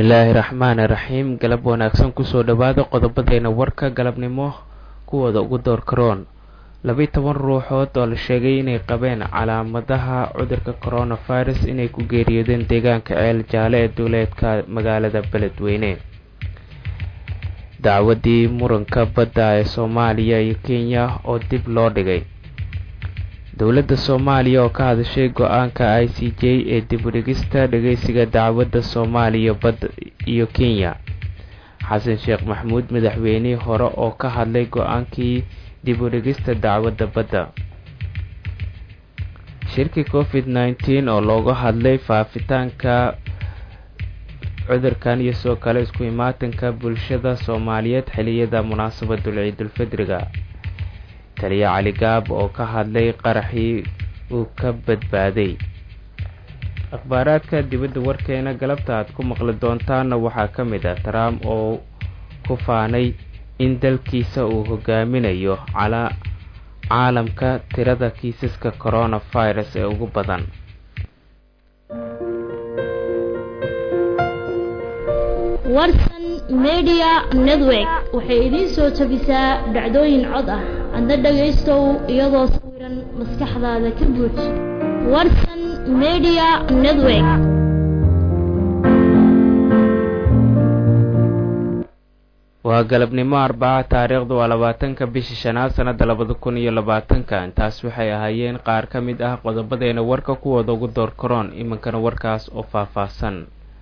bismillaahi raxmaani raxiim galab wanaagsan kusoo dhowaada qodobadeena warka galabnimo kuwooda ugu door karoon labiyi toban ruuxood oo la sheegay inay qabeen calaamadaha cudurka coronavirus inay ku geeriyoodeen deegaanka ceel jaale ee duuleedka magaalada beledweyne dacwadii muranka badda ee soomaaliya iyo kenya oo dib loo dhigay dowladda soomaaliya oo ka hadashay go-aanka i c j ee dib u dhigista dhageysiga dacwadda soomaaliya badda iyo kenya xasan sheekh maxamuud madaxweynihii hore oo ka hadlay go-aankii dib u dhigista dacwadda badda shirkii covid nneteen oo looga hadlay faafitaanka cudurkan iyo soo kale isku imaatanka bulshada soomaaliyeed xiliyada munaasabadul ciidulfidriga taliya cali gaab oo ka hadlay qaraxii uu ka badbaaday akhbaaraadka dibadda warkeena galabta aad ku maqli doontaana waxaa ka mid ah trump oo ku faanay in dalkiisa uu hogaaminayo calaa caalamka tirada kiisaska coronavirus ee ugu badan warsan media network waxay idiin soo jabisaa dhacdooyin cod ah adna dhagaystow iyadoo sawiran maskaxdaada ka buuj warsan media network waa galabnimo arbaca taariikhdu waa labaatanka bishii shanaad sanada labada kun iyo labaatanka intaas waxay ahaayeen qaar ka mid ah qodobadeena warka kuwooda ugu door karoon iminkana warkaas oo faahfaahsan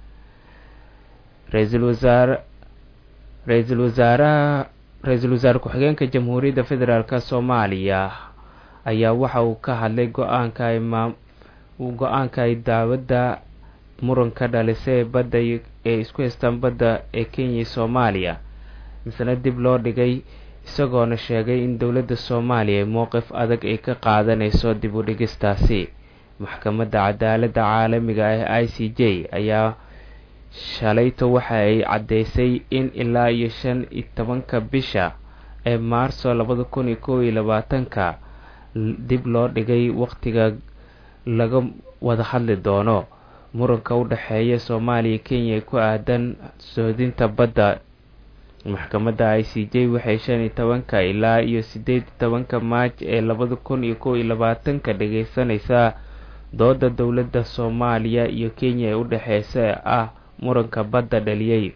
ra-iisul wasaare ra-iisul wasaaraha ra-iisul wasaare ku-xigeenka jamhuuriyadda federaalk soomaaliya ayaa waxa uu ka hadlay go-aanka ay maam go-aanka ay daawadda muranka dhalisay ee badda ee isku haystaan badda ee kenya iyo soomaaliya misna dib loo dhigay isagoona sheegay in dowladda soomaaliya ay mowqif adag ay ka qaadanayso dib u dhigistaasi maxkamadda cadaaladda caalamiga ah i c j ayaa shalayto waxa ay caddeysay in ilaa iyo shan iyo tobanka bisha ee maarso labada kun iyo kow iyo labaatanka dib loo dhigay waqtiga laga wada hadli doono muranka u dhexeeya soomaaliya kenya ku aadan soodinta badda maxkamadda i c j waxay shan iyo tobanka ilaa iyo sideed iyo tobanka maaj ee labada kun iyo kow iyo labaatanka dhageysanaysaa dooda dowladda soomaaliya iyo kenya ee u dhexeysa ah muranka badda dhaliyey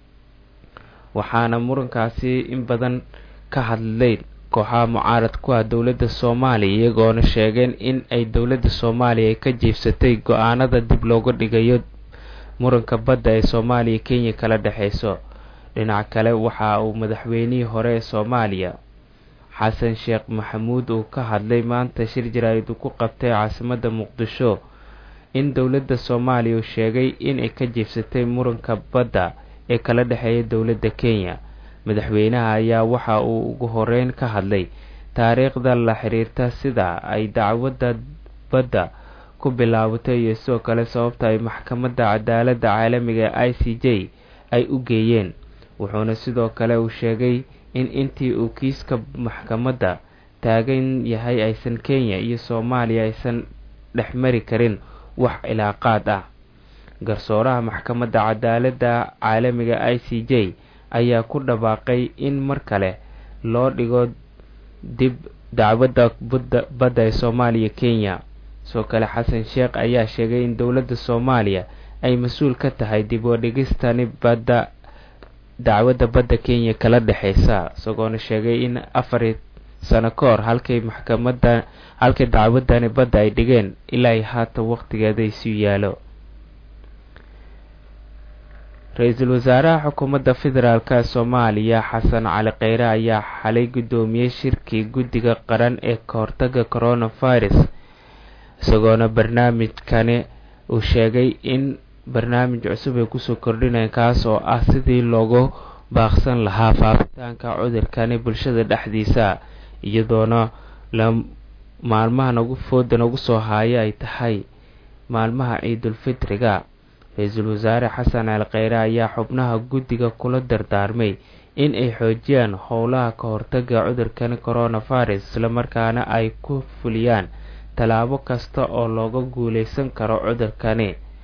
waxaana murankaasi in badan ka hadlay kooxaha mucaarad ku ah dowladda soomaaliya iyagoona sheegeen in ay dowladda soomaaliya ay ka jiifsatay go-aanada dib looga dhigayo muranka badda ee soomaaliya kenya kala dhexeyso dhinac kale waxa uu madaxweynihii hore ee soomaaliya xasan sheekh maxamuud uu ka hadlay maanta shir jaraa'id uu ku qabtay caasimadda muqdisho in dowladda soomaaliya uu sheegay inay ka jiifsatay muranka badda ee kala dhexeeya dowladda kenya madaxweynaha ayaa waxa uu ugu horeyn ka hadlay taariikhda la xiriirta sida ay dacwadda badda ku bilaabatay iyo sidoo kale sababta ay maxkamadda cadaaladda caalamiga ee i c j ay u geeyeen wuxuuna sidoo kale uu sheegay in intii uu kiiska maxkamadda taagan yahay aysan kenya iyo soomaaliya aysan dhexmari karin wax cilaaqaad ah garsooraha maxkamadda cadaaladda caalamiga i c j ayaa ku dhawaaqay in mar kale loo dhigo dib dacwadda badda ee soomaaliya kenya sidoo kale xasan sheekh ayaa sheegay in dowladda soomaaliya ay mas-uul ka tahay dib u dhigistani badda dacwadda badda kenya kala dhexeysa isagoona sheegay in afar sano ka hor halkay maxkamadda halkay dacwadani badda ay dhigeen ilaa ay haatan waqtigeeda isu yaalo ra-iisul wasaaraha xukuumadda federaalk soomaaliya xasan cali kheyre ayaa xalay guddoomiyey shirkii guddiga qaran ee kahortaga coronavirus isagoona barnaamijkani uu sheegay in barnaamij cusub ay kusoo kordhinayaan kaas oo ah sidii loogu baaqsan lahaa faafitaanka cudurkani bulshada dhexdiisa iyadoona la maalmaha nagu fooda nagu soo haaya ay tahay maalmaha ciidulfitriga ra-iisul wasaare xasan cali kheyre ayaa xubnaha guddiga kula dardaarmay in ay xoojiyaan howlaha ka hortaga cudurkani coronavirus islamarkaana ay ku fuliyaan tallaabo kasta oo looga guuleysan karo cudurkani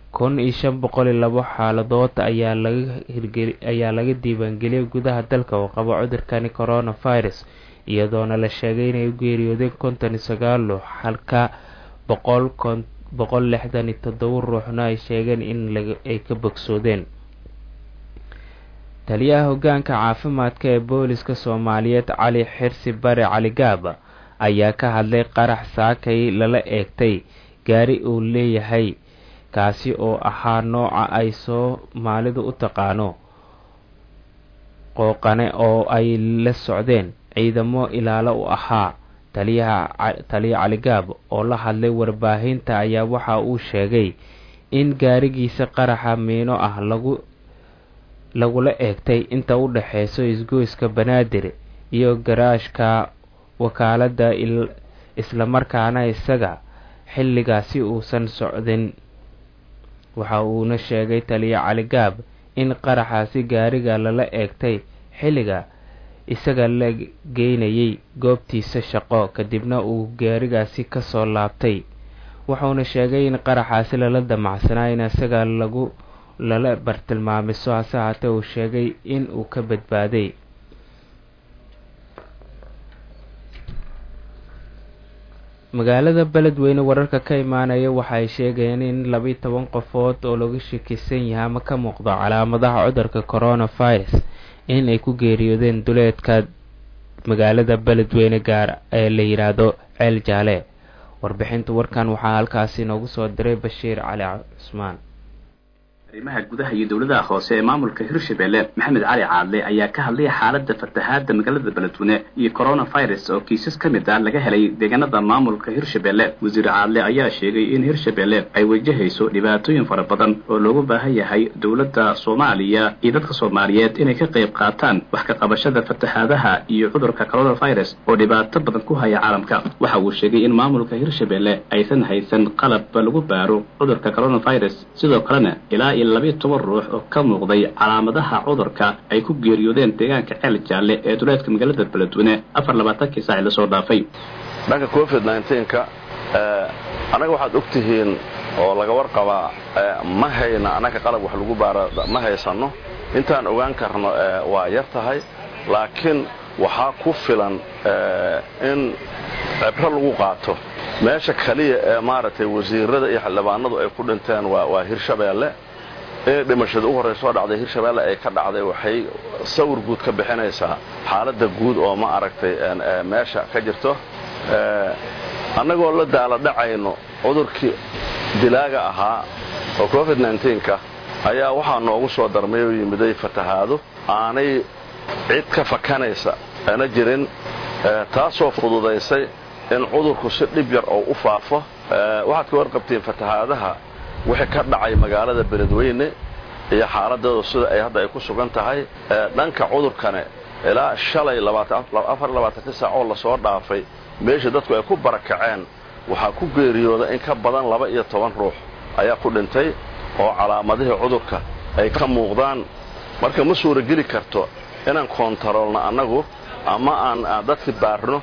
kun iyo shan boqol iyo labo xaaladood ayaa laga hirgeli ayaa laga diiwaangeliyay gudaha dalka oo qaba cudurkani coronavirus iyadoona la sheegay inay u geeriyoodeen konton iyo sagaal ruux halka boqol kon boqol lixdan iyo toddoba ruuxna ay sheegeen in ay ka bogsoodeen taliyaha hoggaanka caafimaadka ee booliska soomaaliyeed cali xirsi bare cali gaaba ayaa ka hadlay qarax saakay lala eegtay gaari uu leeyahay kaasi oo ahaa nooca ay soomaalidu u taqaano qooqane oo ay la socdeen ciidamo ilaalo u ahaa taliyaha taliya caligaab oo la hadlay warbaahinta ayaa waxa uu sheegay in gaarigiisa qaraxa miino ah lagu lagula eegtay inta u dhexeyso isgoyska banaadir iyo garaashka wakaaladda islamarkaana isaga xilligaasi uusan socdin waxa uuna sheegay taliya caligaab in qaraxaasi gaariga lala eegtay xilliga isaga la geynayay goobtiisa shaqo kadibna uu gaarigaasi kasoo laabtay wuxuuna sheegay in qaraxaasi lala damacsanaa in isaga lagu lala bartilmaamiso hase haatee uu sheegay in uu ka badbaaday magaalada beledweyne wararka ka imaanaya waxa ay sheegayeen in labiyi toban qofood oo laga shakisan yahay ama ka muuqdo calaamadaha cudurka coronavirus in ay ku geeriyoodeen duleedka magaalada beledweyne gaar ee la yidhaahdo ceel jaale warbixinta warkan waxaa halkaasi noogu soo diray bashiir cali cusmaan arrimaha gudaha iyo dowladaha hoose ee maamulka hirshabelle maxamed cali caadle ayaa ka hadlaya xaaladda fatahaadda magaalada beledweyne iyo coronavirus oo kiisas ka mid ah laga helay deegaanada maamulka hirshabelle wasiir caadle ayaa sheegay in hirshabelle ay wajahayso dhibaatooyin fara badan oo loogu baahan yahay dowladda soomaaliya iyo dadka soomaaliyeed inay ka qayb qaataan wax ka qabashada fatahaadaha iyo cudurka coronavirus oo dhibaato badan ku haya caalamka waxa uu sheegay in maamulka hirshabelle aysan haysan qalab lagu baaro cudurka coronavirus sidoo kalena ilaa iyo labiyo toban ruux oo ka muuqday calaamadaha cudurka ay ku geeriyoodeen deegaanka ceel jaalle ee duleedka magaalada beledweyne afar labaatankii saaci lasoo dhaafay dhanka covid nka annaga waxaad og tihiin oo laga warqabaa ma hayna annaga qalab wax lagu baara ma haysanno intaan ogaan karno waa yar tahay laakiin waxaa ku filan in cibro lagu qaato meesha kaliya ee maaragtay wasiirada iyo xildhibaanadu ay ku dhinteen waa hirshabeelle in dhimashada u horraysa oo dhacday hirshabeelle ay ka dhacday waxay sawir guud ka bixinaysaa xaaladda guud oo ma aragtay meesha ka jirto annagoo la daala dhacayno cudurkii dilaaga ahaa oo covid nka ayaa waxaa noogu soo darmay oo yimiday fatahaado aanay cid ka fakanaysa ana jirin taasoo fududaysay in cudurku si dhib yar oo u faafo waxaad ka warqabtiin fatahaadaha wixii ka dhacay magaalada beledweyne iyo xaaladeedu sida ay hadda ay ku sugan tahay dhanka cudurkane ilaa shalay saacoo lasoo dhaafay meeshii dadku ay ku barakaceen waxaa ku geeriyooda in ka badan laba iyo toban ruux ayaa ku dhintay oo calaamadihii cudurka ay ka muuqdaan marka ma suurageli karto inaan koontaroolno annagu ama aan dadki baarno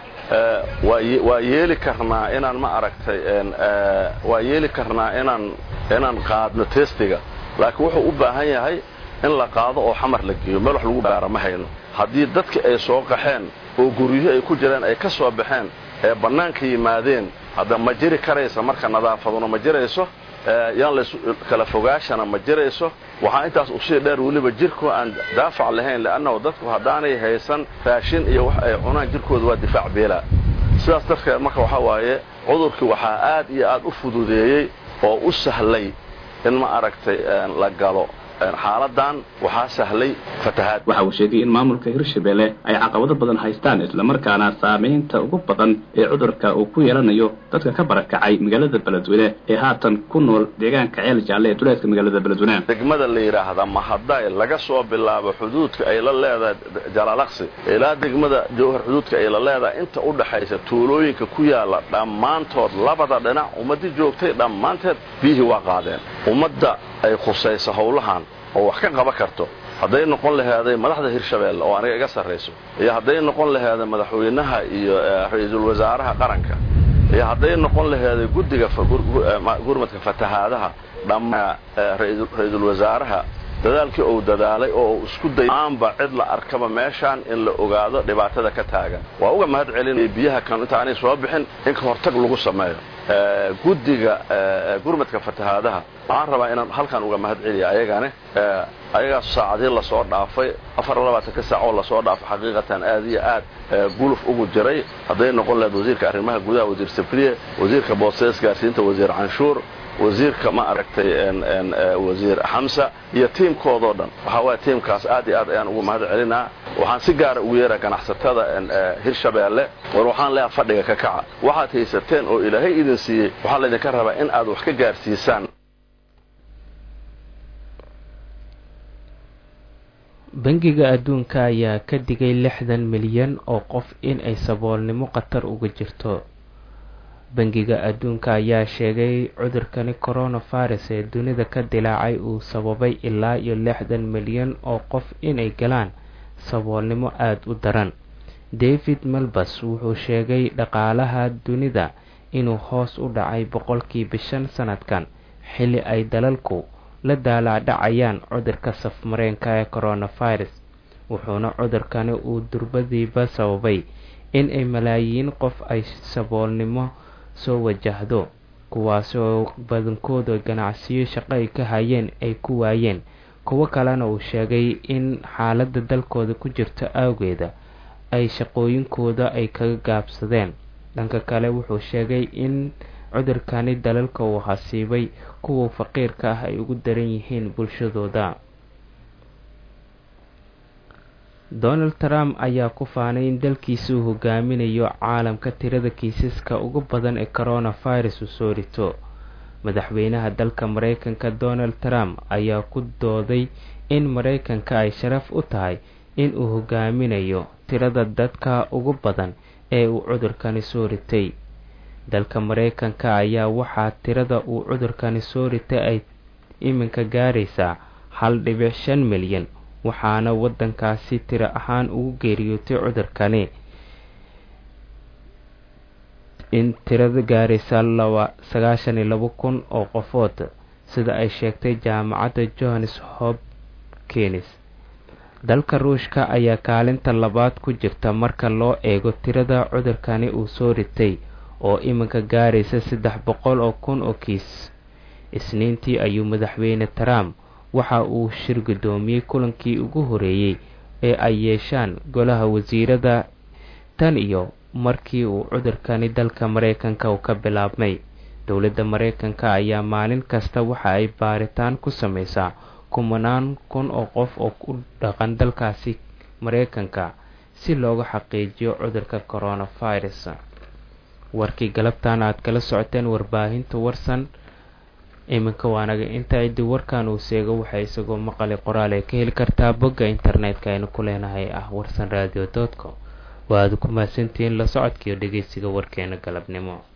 waa yeeli karnaa inaan ma aragtay waa yeeli karnaa inaan inaan qaadno testiga laakiin wuxuu u baahan yahay in la qaado oo xamar la geeyo meel wax lagu baara ma hayno haddii dadki ay soo qaxeen oo guryihii ay ku jireen ay ka soo baxeen ee bannaanka yimaadeen hadda ma jiri karaysa marka nadaafaduna ma jirayso yaan lays kala fogaashana ma jirayso waxaa intaas usii dheer weliba jirkoo aan daafac lahayn le'annahu dadku haddaanay haysan raashin iyo wax ay cunaan jirkooda waa difaac beelaa sidaas darteed marka waxaa waaye cudurkii waxaa aad iyo aad u fududeeyey oo u sahlay in ma aragtay la galo xaaladan waxaa sahlay fatahaad waxa uu sheegay in maamulka hirshabelle ay caqabado badan haystaan islamarkaana saamaynta ugu badan ee cudurka uu ku yeelanayo dadka ka barakacay magaalada beledweyne ee haatan ku nool deegaanka ceel jaalle ee duleedka magaalada beledweyne degmada la yidhaahda mahaday laga soo bilaabo xuduudka ay la leedahay jalaalaqsi ilaa degmada jowhar xuduudka ay la leedahay inta u dhaxaysa tuulooyinka ku yaala dhammaantood labada dhinac ummadii joogtay dhammaanteed biyihii waa qaadeen ummadda ay khusaysa howlahan oo wax ka qaban karto hadday noqon laheeday madaxda hirshabeelle oo aniga iga sarrayso iyo hadday noqon laheeday madaxweynaha iyo ra-iisul wasaaraha qaranka iyo hadday noqon laheeday guddiga gurmadka fatahaadaha dhammaa ra-iisul wasaaraha dadaalkii uu dadaalay oo uu isku day aanba cid la arkaba meeshaan in la ogaado dhibaatada ka taagan waa uga mahad celin biyaha kan intaanay soo bixin in ka hortag lagu sameeyo guddiga gurmadka fatahaadaha waxaan rabaa inaan halkan uga mahad celiya ayagane ayagaas saacadii lasoo dhaafay afar labaatanka saac oo lasoo dhaafay xaqiiqatan aad iyo aad guluf ugu jiray hadday noqon lahayd wasiirka arrimaha gudaha wasiir safriye wasiirka boostees gaarsiinta wasiir canshuur wasiirka ma aragtay wasiir xamsa iyo tiimkoodoo dhan waxaa waaya tiimkaas aad iyo aad ayaan ugu mahad celinaa waxaan si gaara ugu yeeraa ganacsatada hirshabeelle war waxaan leeyaha fadhiga ka kaca waxaad haysateen oo ilaahay idin siiyey waxaa laydinka rabaa in aad wax ka gaarsiisaan bangiga adduunka ayaa ka digay lixdan milyan oo qof in ay saboolnimo khatar uga jirto bangiga adduunka ayaa sheegay cudurkani coronavirus ee dunida ka dilaacay uu sababay ilaa iyo lixdan milyan oo qof inay galaan saboolnimo aada u daran david melbas wuxuu sheegay dhaqaalaha dunida inuu hoos u dhacay boqolkiiba shan sanadkan xilli ay dalalku la daalaadhacayaan cudurka safmareenka ee coronavirus wuxuuna cudurkani uu durbadiiba sababay in ay malaayiin qof ay saboolnimo soo wajahdo kuwaasoo badankooda ganacsiyo shaqo ay ka hayeen ay ku waayeen kuwo kalena uu sheegay in xaaladda dalkooda ku jirto awgeeda ay shaqooyinkooda ay kaga gaabsadeen dhanka kale wuxuu sheegay in cudurkani dalalka uu hasiibay kuwa faqiirka ah ay ugu daran yihiin bulshadooda donald trump ayaa ku faanay in dalkiisa uu hogaaminayo caalamka tirada kiisaska ugu badan ee coronavirus uu soo rito madaxweynaha dalka mareykanka donald trump ayaa ku dooday in mareykanka ay sharaf u tahay in uu hogaaminayo tirada dadka ugu badan ee uu cudurkani soo ritay dalka mareykanka ayaa waxaa tirada uu cudurkani soo ritay ay iminka gaaraysaa hal dhibic shan milyan waxaana wadankaasi tiro ahaan ugu geeriyootay cudurkani in tirada gaaraysa laba sagaashan iyo labo kun oo qofood sida ay sheegtay jaamacadda johannes hopkins dalka ruushka ayaa kaalinta labaad ku jirta marka loo eego tirada cudurkani uu soo ritay oo iminka gaaraysa saddex boqol oo kun oo kiis isniintii ayuu madaxweyne trump waxa uu shir guddoomiyey kulankii ugu horeeyey ee ay yeeshaan golaha wasiirada tan iyo markii uu cudurkani dalka mareykanka uu ka bilaabmay dowladda mareykanka ayaa maalin kasta waxa ay baaritaan ku sameysaa kumanaan kun oo qof oo ku dhaqan dalkaasi mareykanka si looga xaqiijiyo cudurka coronavirus warkii galabtan aad kala socoteen warbaahinta warsan iminka waanaga inta cidii warkan uu seego waxay isagoo maqali qoraal ay ka heli kartaa bogga internetka aynu ku leenahay ah warsan radio com waa aad ku mahadsantihiin la socodkiiyo dhegeysiga warkeena galabnimo